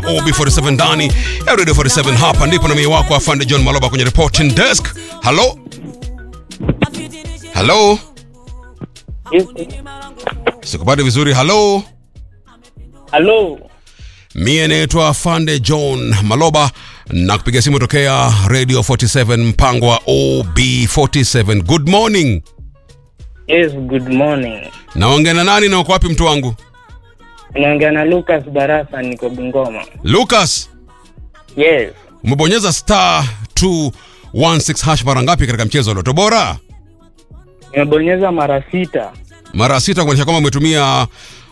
OB47 ndani ya Radio 47. Hapa ndipo na mimi wako afande John Maloba kwenye reporting desk. Hello, hello, sikupati vizuri. Hello, Halo, mie naitwa afande John Maloba na kupiga simu tokea Radio 47 mpango wa OB47. Good morning. yes, good morning. Naongea na nani na uko wapi mtu wangu? Unaongea na Lucas Barasa, niko Bungoma. Lucas, Yes, umebonyeza star 216 hash mara ngapi katika mchezo wa Loto Bora? nimebonyeza mara sita. Mara sita, kumaanisha kwamba umetumia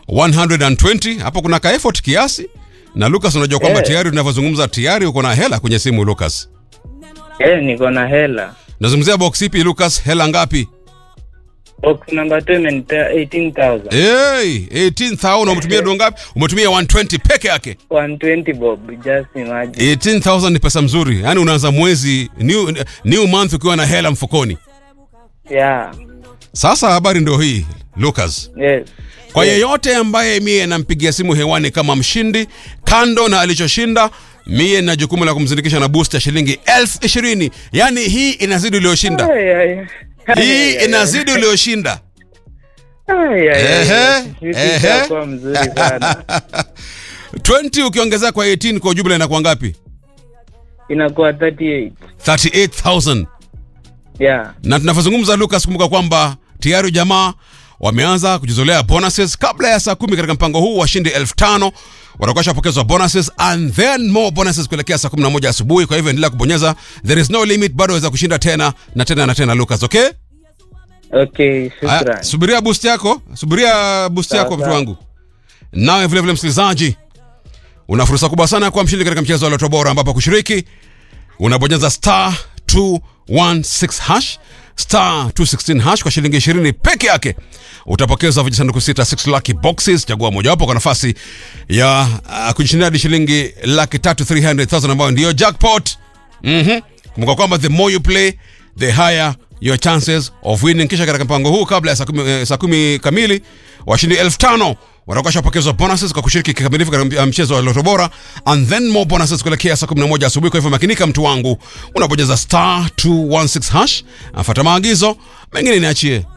120. Hapo kuna ka effort kiasi. Na Lucas, unajua kwamba Eh. tayari tunavyozungumza tayari uko na hela kwenye simu Lucas. Eh, niko na hela. Nazungumzia box ipi Lucas? Hela ngapi? Box number 2 imenipea 18,000. Hey, 18,000 umetumia do ngapi? Umetumia 120 peke yake. 120 bob, just imagine. 18,000 ni pesa mzuri. Yaani unaanza mwezi new, new month ukiwa na hela mfukoni. Yeah, Sasa habari ndio hii Lucas. yes. Kwa Yes. yeyote ambaye mie nampigia simu hewani kama mshindi, kando na alichoshinda, mie na jukumu la kumzindikisha na boost ya shilingi elfu ishirini. Yaani hii inazidi ulioshinda, Ay, ay. hii inazidi ulioshinda. Ay, ay, ay. Ehe, Vitu ehe. itakuwa mzuri sana. 20 ukiongezea kwa 18 kwa ujumla inakuwa ngapi? Inakuwa 38. 38,000. Yeah. Na tunavyozungumza Lucas, kumbuka kwamba tayari jamaa wameanza kujizolea bonuses kabla ya saa kumi katika mpango huu. Washindi elfu tano watakuwa shapokezwa bonuses and then more bonuses kuelekea saa 11 asubuhi. Kwa hivyo endelea kubonyeza, there is no limit, bado waweza kushinda tena na tena na tena. Lucas, okay? Okay, Haya, shukran. subiria boost yako, subiria boost Sawa, yako mtu sawa. wangu. Nawe vile vile msikilizaji, una fursa kubwa sana kuwa mshindi katika mchezo wa Loto Bora, ambapo kushiriki unabonyeza star 216 hash star 216 hash kwa shilingi 20 peke yake utapokeza vijisanduku sita 6 lucky boxes. Chagua mojawapo kwa nafasi ya uh, kujishindia hadi shilingi laki tatu 300,000 ambayo ndiyo jackpot. Mhm. Kumbuka kwamba the more you play the higher your chances of winning. Kisha katika mpango huu kabla ya saa kumi, eh, saa kumi kamili washindi elfu tano watakuwa shapokezwa bonuses kwa kushiriki kikamilifu katika mchezo wa Loto Bora and then more bonuses kuelekea saa 11 asubuhi. Kwa hivyo makinika, mtu wangu, unabonyeza star 216 hash, afuata maagizo mengine niachie.